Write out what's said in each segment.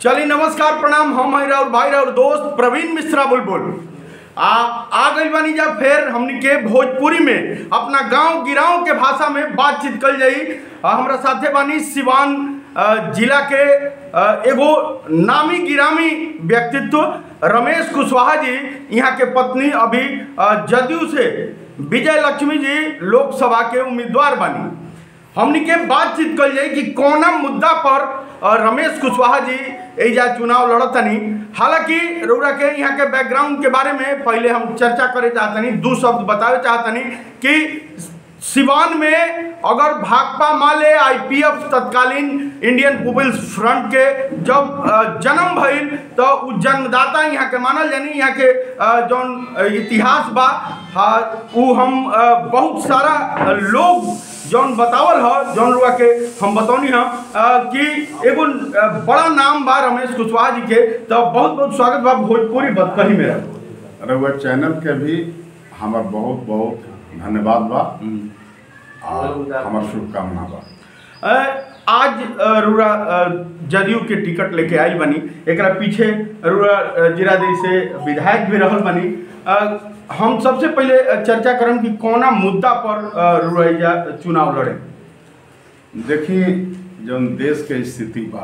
चलिए नमस्कार प्रणाम हम हई और भाई और दोस्त प्रवीण मिश्रा बुलबुल आ आ गई बानी जा फिर हमनी के भोजपुरी में अपना गांव गिराव के भाषा में बातचीत कल जाई आ, हमरा साथे बानी सिवान अ, जिला के अ, एगो नामी गिरामी व्यक्तित्व रमेश कुशवाहा जी यहाँ के पत्नी अभी अ, जदयू से विजय लक्ष्मी जी लोकसभा के उम्मीदवार बानी हमनी के बातचीत कल जाई कि कौना मुद्दा पर अ, रमेश कुशवाहा जी एजा चुनाव लड़तनी हालांकि रउरा के यहाँ के बैकग्राउंड के बारे में पहले हम चर्चा करे चाहतनी दू शब्द बतावे चाहतनी कि सिवान में अगर भाकपा माले आईपीएफ तत्कालीन इंडियन पीपल्स फ्रंट के जब अ, जन्म भइल तो उ जन्मदाता यहाँ के मानल जानी यहाँ के अ, जौन अ, इतिहास बा हाँ, उ हम अ, बहुत सारा अ, लोग जौन बतावल ह जौन रुआ के हम बतौनी हम अ, कि एगो अ, बड़ा नाम बा रमेश कुशवाहा जी के तो बहुत बहुत स्वागत बा भोजपुरी बतकही मेरा रउआ चैनल के भी हमार बहुत बहुत धन्यवाद बा और हमार शुभकामना बा अ, आज अ, रुरा अ, जदयू के टिकट लेके आइल बनी एकरा पीछे रुरा अ, जिरादेई से विधायक भी रहल बनी अ, हम सबसे पहले अ, चर्चा करम कि कौना मुद्दा पर अ, रुरा एजा चुनाव लड़े देखी जौन देश के स्थिति बा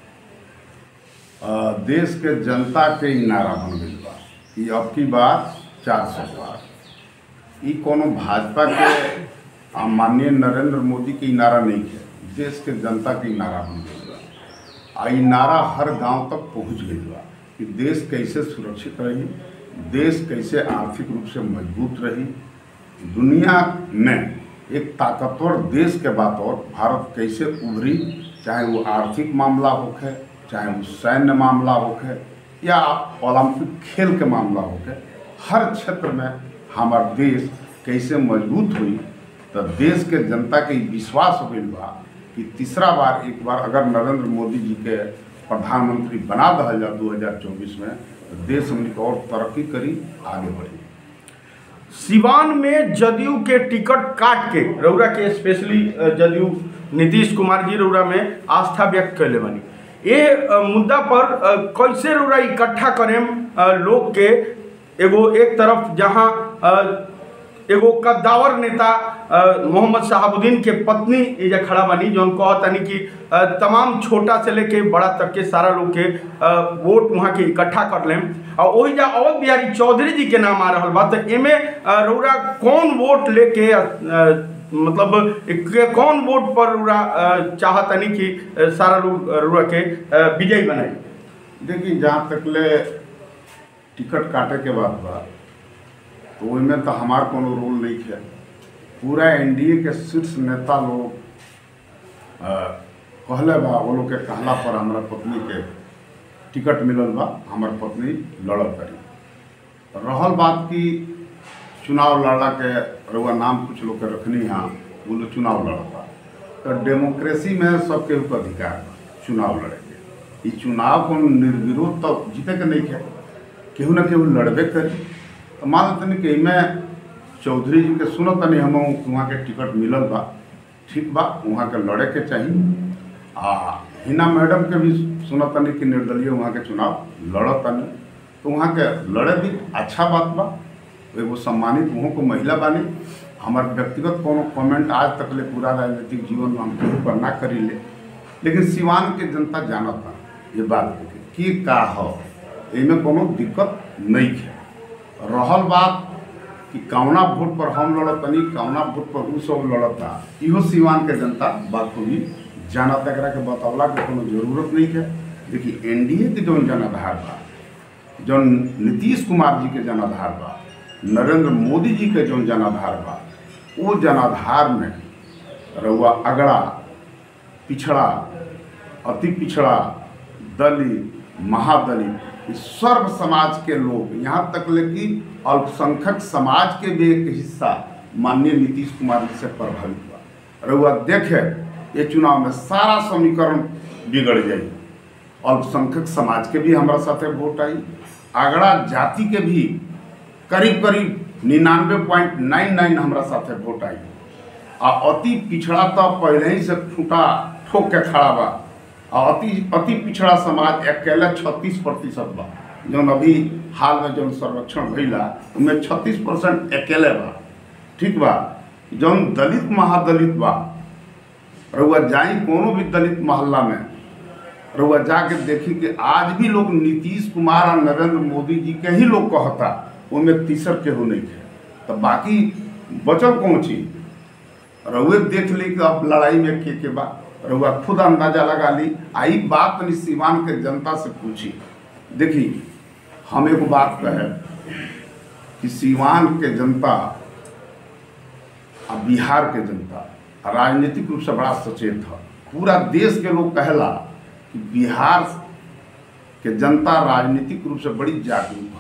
अ, देश के जनता के ई नारा बन गई बा कि अब की बार चार सौ पार ई कोनो भाजपा के आ, माननीय नरेंद्र मोदी के ई नारा नहीं है देश के जनता के ई नारा बन गई बा आ ई नारा हर गांव तक पहुंच गई बा कि देश कैसे सुरक्षित रही देश कैसे आर्थिक रूप से मजबूत रही दुनिया में एक ताकतवर देश के बात और भारत कैसे उभरी चाहे वो आर्थिक मामला होखे चाहे वो सैन्य मामला होखे या ओलंपिक खेल के मामला होखे हर क्षेत्र में हमार देश कैसे मजबूत हुई तो देश के जनता के ई विश्वास हो गई बा कि तीसरा बार एक बार अगर नरेंद्र मोदी जी के प्रधानमंत्री बना दहल जा 2024 में तो देश हमनी के और तरक्की करी आगे बढ़ी सिवान में जदयू के टिकट काट के रउरा के स्पेशली जदयू नीतीश कुमार जी रउरा में आस्था व्यक्त कैले बनी ये अ, मुद्दा पर अ, कैसे रउरा इकट्ठा करेम अ, लोग के एगो एक तरफ जहाँ अ, एगो कद्दावर नेता अ, मोहम्मद शहाबुद्दीन के पत्नी एजा खड़ा बनी जौन कहतनी कि अ, तमाम छोटा से लेके बड़ा तक के सारा लोग के अ, वोट वहाँ के इकट्ठा कर लेम और वही जा अवध बिहारी चौधरी जी के नाम आ रहा बा तो एमे अ, रउरा कौन वोट लेके अ, अ, मतलब के- कौन वोट पर रउरा अ, चाहतनी कि अ, सारा लोग अ, रउरा के अ, विजयी बनाई देखिए जहाँ तक ले टिकट काटे के बात बा तो ओहिमे तो हमार कोनो रोल नहीं है पूरा एनडीए के शीर्ष नेता लोग अ, कहले बा वो लोग के कहला पर हमारा पत्नी के टिकट मिलल बा हमार पत्नी लड़ल करी रहल बात की चुनाव लड़ला के रउआ नाम कुछ लोग के रखनी है वो लोग चुनाव लड़ता तो डेमोक्रेसी में सब केहू के अधिकार बा चुनाव लड़े के ई चुनाव को निर्विरोध तो जीते के नहीं है केहू ना केहू लड़बे करी तो मान तनी कि एमे चौधरी जी के सुनो तनी हम वहाँ के टिकट मिलल बा ठीक बा वहाँ के लड़े के चाहिए आ हिना मैडम के भी सुनो तनी कि निर्दलीय वहाँ के चुनाव लड़ तनी तो वहाँ के लड़े भी अच्छा बात बा एगो सम्मानित वहाँ को महिला बानी हमार व्यक्तिगत कोनो कमेंट आज तक ले पूरा राजनीतिक जीवन में हम केहू पर ना करी ले लेकिन सिवान के जनता जानता ये बात के कि का हो एमे कोनो दिक्कत नहीं है रहल बात कि कौना वोट पर हम लड़तनी कौना वोट पर उ सब लड़ता इहो सिवान के जनता बात को भी जानत एकरा के बतौला के कोनो जरूरत नहीं है देखिए एनडीए के जौन जनाधार बा जौन नीतीश कुमार जी के जनाधार बा नरेंद्र मोदी जी के जौन जनाधार बा वो जनाधार में रउआ अगड़ा पिछड़ा अति पिछड़ा दलित महादलित इस सर्व समाज के लोग यहाँ तक ले कि अल्पसंख्यक समाज के भी एक हिस्सा माननीय नीतीश कुमार जी से प्रभावित हुआ रउआ देखे ये चुनाव में सारा समीकरण बिगड़ जाई अल्पसंख्यक समाज के भी हमारा साथे वोट आई आगड़ा जाति के भी करीब करीब निन्यानवे पॉइंट नाइन नाइन हमारा साथे वोट आई आ अति पिछड़ा तो पहले ही से खूंटा ठोक के खड़ा बा और अति अति पिछड़ा समाज अकेला छत्तीस प्रतिशत बा जौन अभी हाल में जौन संरक्षण भइला उनमें छत्तीस परसेंट अकेले बा ठीक बा जौन दलित महादलित बा रउआ जाई कोनो भी दलित मोहल्ला में रउआ जाके देखी कि आज भी लोग नीतीश कुमार और नरेंद्र मोदी जी के ही लोग कहता उनमें तीसर केहू नहीं थे तो बाकी बचल कौन चीज रउए देख ली कि अब लड़ाई में के के बा रउआ खुद अंदाजा लगा ली आई बात तनी सीवान के जनता से पूछी देखी हम एगो बात कहे कि सीवान के जनता आ बिहार के जनता राजनीतिक रूप से बड़ा सचेत है पूरा देश के लोग कहला कि बिहार के जनता राजनीतिक रूप से बड़ी जागरूक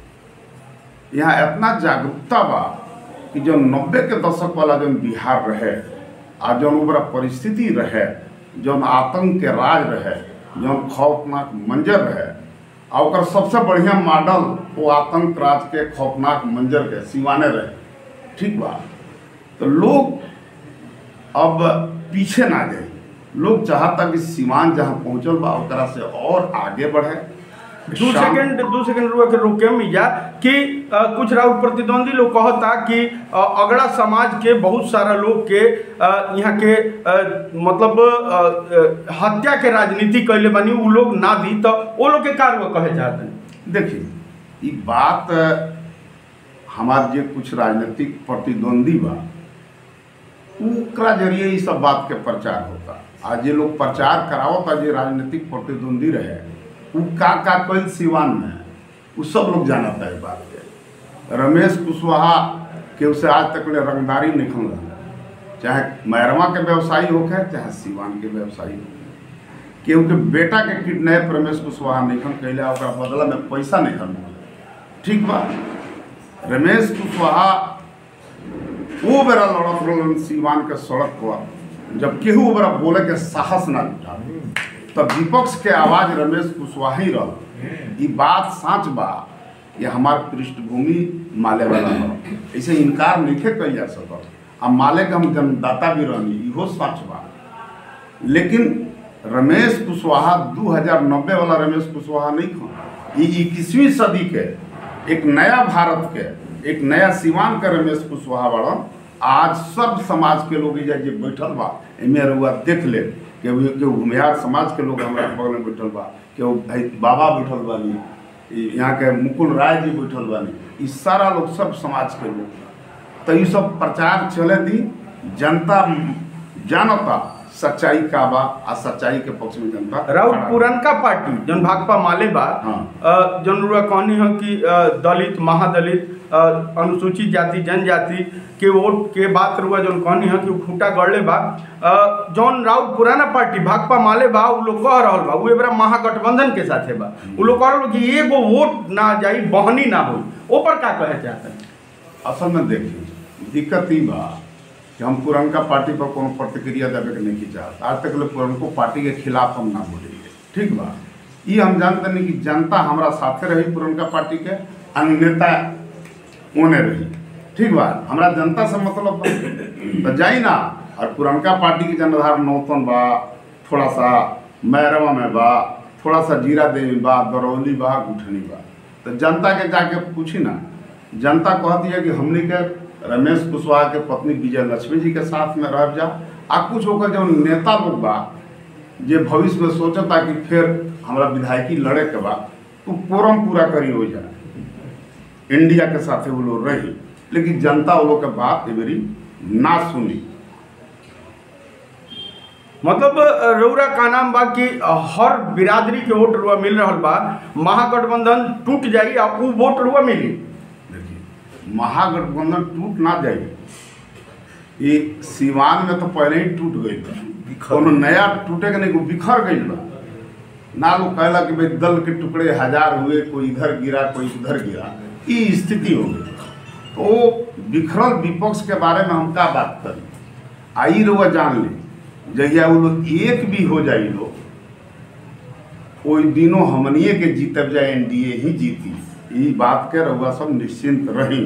है यहाँ इतना जागरूकता बा कि जो नब्बे के दशक वाला जो बिहार रहे आ जौन ओकरा परिस्थिति रहे जौन आतंक के राज रहे जौन खौफनाक मंजर रहे आ ओकर सबसे बढ़िया मॉडल वो आतंक राज के खौफनाक मंजर के सिवाने रहे ठीक बा तो लोग अब पीछे ना जाए लोग चाहता कि सीमान जहाँ पहुँचल बा ओकरा से और आगे बढ़े दू शाम- सेकंड दू सेकंड रुआ के रोके मिया कि अ, कुछ राउत प्रतिद्वंदी लोग कहता कि अ, अगड़ा समाज के बहुत सारा लोग के अ, यहाँ के अ, मतलब अ, अ, हत्या के राजनीति कैले बनी उ लोग ना दी तो वो लोग के कार कहे चाहते हैं देखिए ये बात हमार जे कुछ राजनीतिक प्रतिद्वंदी बा ओकरा जरिए ये सब बात के प्रचार होता आज जे लोग प्रचार करावता जे राजनीतिक प्रतिद्वंदी रहे उ का का कल सिवान में उ सब लोग जानता है बात के रमेश कुशवाहा के उसे आज तक ले रंगदारी निकल रहा चाहे मैरवा के व्यवसायी होके चाहे सिवान के व्यवसायी होके क्योंकि बेटा के किडनैप रमेश कुशवाहा निखन कैले ओकरा बदला में पैसा निखन ठीक बा रमेश कुशवाहा वो बेरा लड़त रहलन सीवान के सड़क पर जब केहू ओकरा बोले के साहस ना जुटा तब विपक्ष के आवाज रमेश कुशवाहा ही रह ई बात सच बा ये हमार पृष्ठभूमि माले वाला बा ऐसे इनकार नहीं कल जा सकत आ माले के हम जन्मदाता भी रहनी इहो सच बा लेकिन रमेश कुशवाहा 2090 वाला रमेश कुशवाहा नहीं खा ये इक्कीसवीं सदी के एक नया भारत के एक नया सिवान के रमेश कुशवाहा बड़न आज सब समाज के लोग एजा जे बैठल बा एमे रुआ देख ले कि वो के घुमियार समाज के लोग हमारा बगल में बैठल बा कि वो भाई बाबा बैठल बानी ई यहाँ के मुकुल राय जी बैठल बानी ई सारा लोग सब समाज के लोग तो ये सब प्रचार चले दी जनता जानता सच्चाई का बा आ सच्चाई के पक्ष में जनता राउत खड़ा बा। पुरनका पार्टी जौन भाकपा माले बा हाँ। अ, जौन रुआ कहनी है कि अ, दलित महादलित अ, अनुसूचित जाति जनजाति के वोट के बात रुआ जौन कहनी है कि उ खूंटा गड़ले बा अ, जौन राउत पुराना पार्टी भाकपा माले बा उ लोग कह रहल बा उ एबरा महागठबंधन के साथे बा उ लोग कह रहल बा कि एगो वोट ना जाई बहनी ना होई ओपर का कहे चाहते हैं असल में देखिए दिक्कत ई बा कि हम पुरनका पार्टी पर कोनो प्रतिक्रिया देवे के नहीं चाहत आज तक लोग पुरनको पार्टी के खिलाफ हम ना बोलेंगे ठीक बा ई हम जानते नहीं कि जनता हमारा साथे रही पुरनका पार्टी के आ नेता ओने रही ठीक बा हमरा जनता से मतलब बा तो जाई ना और पुरनका पार्टी के जनाधार नौतन बा थोड़ा सा मैरवा में बा थोड़ा सा जीरा देवी बा दरौली बा गुठनी बा तो जनता के जाके पूछी ना जनता कहती है कि हमने के रमेश कुशवाहा के पत्नी विजय लक्ष्मी जी के साथ में रह जा आ कुछ होकर जो नेता लोग बा जे भविष्य में सोचता कि फिर हमरा विधायकी लड़े के बा तो फोरम पूरा करी हो जाए इंडिया के साथे वो लोग रही लेकिन जनता वो लोग के बात एवरी ना सुनी मतलब अ, रउरा का नाम बा कि अ, हर बिरादरी के वोट रुआ मिल रहल बा महागठबंधन टूट जाई आ उ वोट रुआ मिली देखिए महागठबंधन टूट ना जाए ये सीवान में तो पहले ही टूट गई बा कोनो नया टूटे के नहीं बिखर गई बा ना लोग कहला कि भाई दल के टुकड़े हजार हुए कोई इधर गिरा कोई उधर गिरा ये स्थिति हो गई तो बिखरल विपक्ष के बारे में हम का बात करी आई रुआ जान ली जहिया वो लोग एक भी हो जाई लोग ओई दिनों हमनिए के जीतब जाए एनडीए ही जीती ई बात के रउआ सब निश्चिंत रही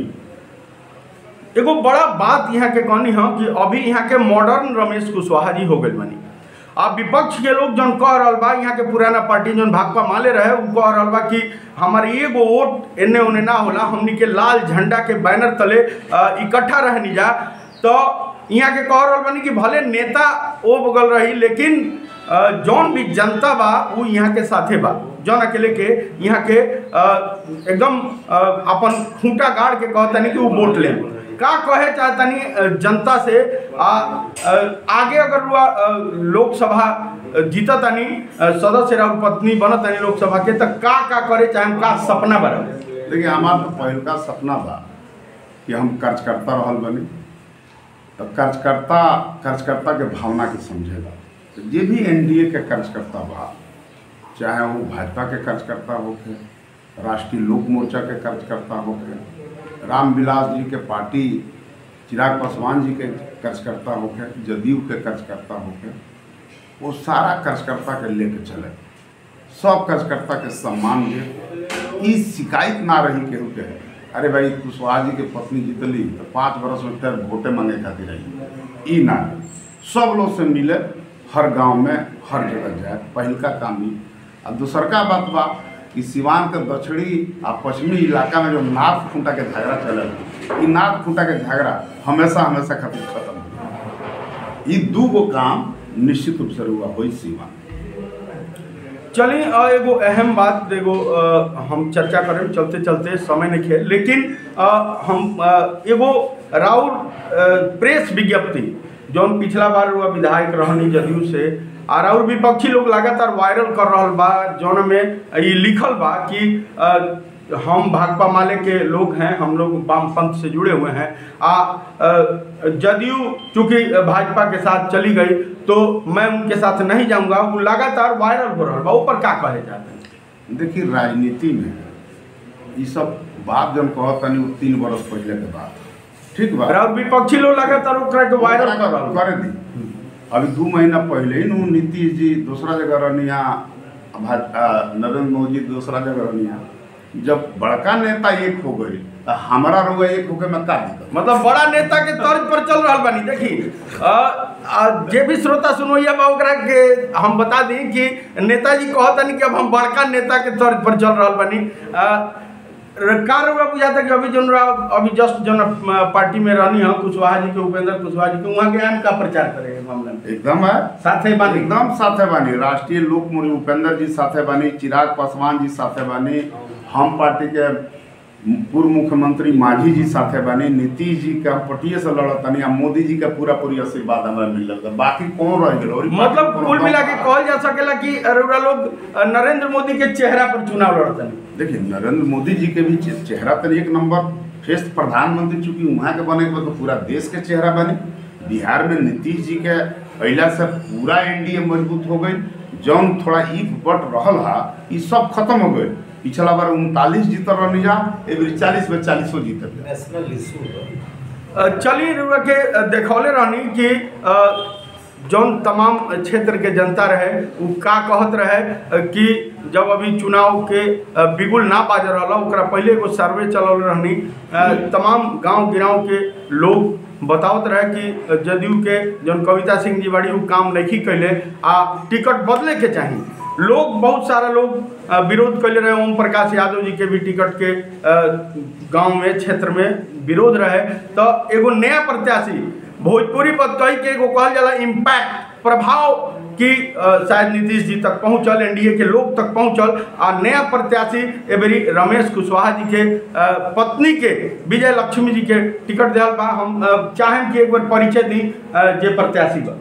एगो बड़ा बात यहाँ के कहनी है कि अभी यहाँ के मॉडर्न रमेश कुशवाहा जी हो गए बनी आ विपक्ष के लोग जौन कह रहल बा यहाँ के पुराना पार्टी जौन भाकपा माले रहे उ कह रहल बा कि हमार एगो वोट एने ओने ना होला हमनी के लाल झंडा के बैनर तले अ, इकट्ठा रहनी जा तो यहाँ के कह रहल बानी कि भले नेता ओ बगल रही लेकिन अ, जौन भी जनता बा उ यहाँ के साथे बा जौन अकेले के यहाँ के अ, एकदम अ, अपन खूंटा गाड़ के कहतनी कि वो वोट ले का कहे चाहतनी अ, जनता से आ अ, आगे अगर रुआ अ, लोकसभा अ, जीततनी अ, सदस्य राउर पत्नी बनतनी लोकसभा के तो का का करे चाहे का सपना बना देखिए हमार तो पहिलका सपना बा कि हम कार्यकर्ता रहल बनी तो कार्यकर्ता कार्यकर्ता के भावना के समझेगा तो जे भी एनडीए के कार्यकर्ता बा चाहे वो भाजपा के कार्यकर्ता होके राष्ट्रीय लोक मोर्चा के कार्यकर्ता होके रामविलास जी के पार्टी चिराग पासवान जी के कार्यकर्ता होके जदयू के कार्यकर्ता होके वो सारा कार्यकर्ता के लेके चले सब कार्यकर्ता के सम्मान दे ई शिकायत ना रही केहू के अरे भाई कुशवाहा जी के पत्नी जीतली तो पाँच बरस में फिर वोटे मांगे खातिर रही ई ना सब लोग से मिले हर गांव में हर जगह जाए पहिलका काम ई आ दूसरका बात बा कि सिवान के दक्षिणी आ पश्चिमी इलाका में जो नाथ खूंटा के झगड़ा चलल ई नाथ खूंटा के झगड़ा हमेशा हमेशा खातिर खत्म हो ई दू गो काम निश्चित रूप से हुआ होई सिवान चलिए अ, एगो अहम बात एगो अ, हम चर्चा करें चलते चलते समय नहीं खेल लेकिन अ, हम अ, एगो राउर अ, प्रेस विज्ञप्ति जौन पिछला बार हुआ विधायक रहनी जदयू से आ राउर विपक्षी लोग लगातार वायरल कर रहल बा जौन में ये लिखल बा कि अ, हम भाकपा माले के लोग हैं हम लोग वामपंथ से जुड़े हुए हैं आ अ, जदयू चूंकि भाजपा के साथ चली गई तो मैं उनके साथ नहीं जाऊंगा वो लगातार वायरल हो रहा बा ऊपर का कहे जाते हैं देखिए राजनीति में ये सब बात जब कहत तनी वो तीन बरस पहले के बात ठीक बा और विपक्षी लोग लगातार ओकरा के वायरल कर रहा बा। कर दी अभी दू महीना पहले ही नु नीतीश जी दूसरा जगह रहनिया भाजपा नरेंद्र मोदी जी दूसरा जगह रहनिया जब बड़का नेता एक हो गई तो हमारा रोग एक होके में का दिक्कत मतलब बड़ा नेता के तर्ज पर चल रहा बानी देखी अ, अ, जे भी श्रोता सुनोइया बा ओकरा के हम बता दी कि नेताजी कहतनी कि अब हम बड़का नेता के तर्ज पर चल रहा बानी अ, र- का रउआ बुझाता कि अभी जौन रउआ- अभी जस्ट जौन अ, पार्टी में रहनी है कुशवाहा जी के उपेंद्र कुशवाहा जी के वहाँ के आम का प्रचार करेंगे मामला में एकदम है साथे बानी एकदम साथे बानी राष्ट्रीय लोक मुनि उपेंद्र जी साथे बानी चिराग पासवान जी साथे बानी हम पार्टी के पूर्व मुख्यमंत्री मांझी जी साथे बानी नीतीश जी के हम पटिए से लड़तनी आ मोदी जी के पूरा पूरी आशीर्वाद हमरा मिल रहा बाकी कौन रह गेल और ई मतलब पार्टी कुल कोनो मिला के कहल जा सकेला कि रउरा लोग अ, नरेंद्र मोदी के चेहरा पर चुनाव लड़तनी देखिए नरेंद्र मोदी जी के भी चे- चेहरा तो एक नंबर फेस प्रधानमंत्री चूंकि वहाँ के बने के बाद तो पूरा देश के चेहरा बने बिहार में नीतीश जी के अला से पूरा एनडीए मजबूत हो गई जौन थोड़ा ईफ बट रहल हा ई सब खत्म हो गए पिछला बार उनतालीस जीतल रहनी जा एबरी चालीस में चालीसो जीतल जा नेशनल इशू है अ, चलिए रउआ के अ, देखौले रहनी कि अ, जौन तमाम क्षेत्र के जनता रहे उ का कहत रहे अ, कि जब अभी चुनाव के अ, बिगुल ना बाज रहा ओकरा पहले एगो सर्वे चलल रहनी अ, तमाम गांव गिराव के लोग बतावत रहे कि जदयू के जौन कविता सिंह जी बड़ी उ काम नहीं कैले आ टिकट बदले के चाही लोग बहुत सारा लोग अ, विरोध कैले रहे ओम प्रकाश यादव जी के भी टिकट के गांव में क्षेत्र में विरोध रहे तो एगो नया प्रत्याशी भोजपुरी पर कही के एगो कहल जाला इम्पैक्ट प्रभाव की अ, शायद नीतीश जी तक पहुंचल एनडीए के लोग तक पहुंचल आ नया प्रत्याशी एबरी रमेश कुशवाहा जी के अ, पत्नी के विजय लक्ष्मी जी के टिकट दिया बा हम अ, चाहें कि एक बार परिचय दी अ, जे प्रत्याशी बा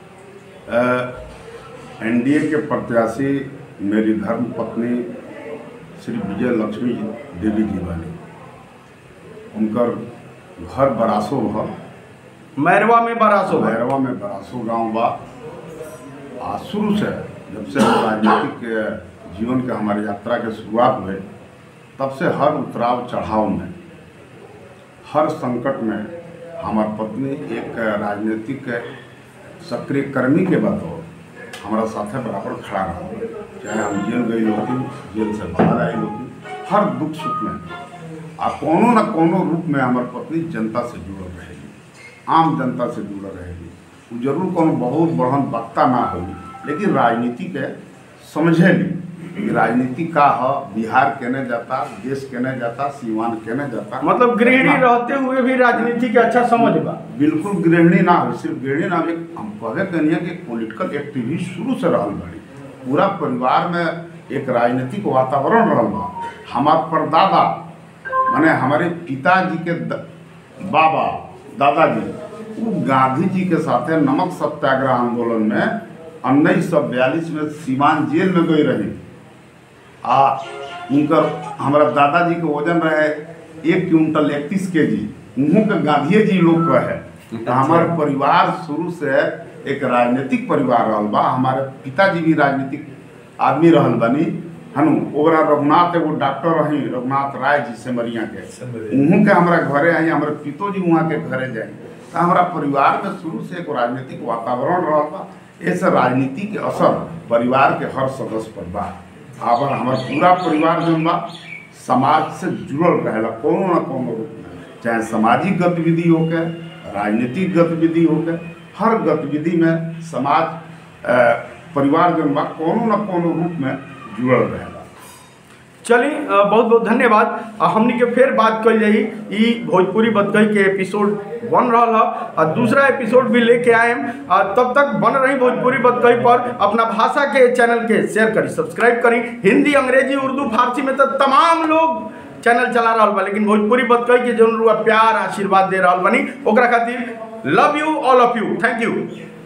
एनडीए के प्रत्याशी मेरी धर्म पत्नी श्री विजय लक्ष्मी देवी जी बानी उनकर घर बरासो भा मैरवा में बरासो है भैरवा में बरासो गांव बा आ शुरू से जब से हम राजनीतिक के जीवन के हमारी यात्रा के शुरुआत हुए तब से हर उतराव चढ़ाव में हर संकट में हमार पत्नी एक राजनीतिक सक्रिय कर्मी के बाद हमारा साथे बराबर खड़ा रहा चाहे हम जेल गई होती जेल से बाहर आई होती हर दुख सुख में आ कोनो न कोनो रूप में हमार पत्नी जनता से जुड़ल रहेगी आम जनता से जुड़ल रहेगी उ जरूर कोनो बहुत बड़हन वक्ता ना हो लेकिन राजनीति के समझे ली कि राजनीति का ह बिहार केने जाता देश केने जाता सीमान केने जाता मतलब गृहिणी हाँ। रहते हुए भी राजनीति के अच्छा समझ बा बिल्कुल गृहिणी ना हो सिर्फ गृहिणी ना हो एक हम कहे कनिए कि पॉलिटिकल एक्टिविस्ट शुरू से रहल बड़ी पूरा परिवार में एक राजनीतिक वातावरण रहल बा हमार परदादा माने हमारे पिताजी के द, बाबा दादाजी वो गांधी जी के साथे नमक सत्याग्रह आंदोलन में उन्नीस सौ बयालीस में सीवान जेल में गई रही आ उनकर हमारा दादाजी के वजन रहे एक क्विंटल इकतीस के जी उहों के गांधीए जी लोग कहे तो हमारे परिवार शुरू से एक राजनीतिक परिवार रहल बा हमारे पिताजी भी राजनीतिक आदमी रहल बनी हनु ओकरा रघुनाथ एगो डॉक्टर रही रघुनाथ राय जी सिमरिया के उहों के हमारा घरे आई हमारे पितोजी वहाँ के घरे जाए तो हमारा परिवार में शुरू से एक राजनीतिक वातावरण रहल बा ऐसे राजनीति के असर परिवार के हर सदस्य पर बा आबर हमार पूरा परिवार जौन बा समाज से जुड़ल रहेला कोनो न कोनो रूप में चाहे सामाजिक गतिविधि होके राजनीतिक गतिविधि होके हर गतिविधि में समाज अ, परिवार जौन बा कोनो न कोनो रूप में जुड़ल रहेला चली अ, बहुत बहुत धन्यवाद अ, हमनी के फिर बात कल जाई ई भोजपुरी बतकई के एपिसोड बन रहा है और दूसरा एपिसोड भी लेके आए तब तक बन रही भोजपुरी बतकई पर अपना भाषा के चैनल के शेयर करी सब्सक्राइब करी हिंदी अंग्रेजी उर्दू फारसी में तो तमाम लोग चैनल चला रहा बा लेकिन भोजपुरी बतकई के जौन रुआ प्यार आशीर्वाद दे रहा बनी ओकरा खातिर love you all of you thank you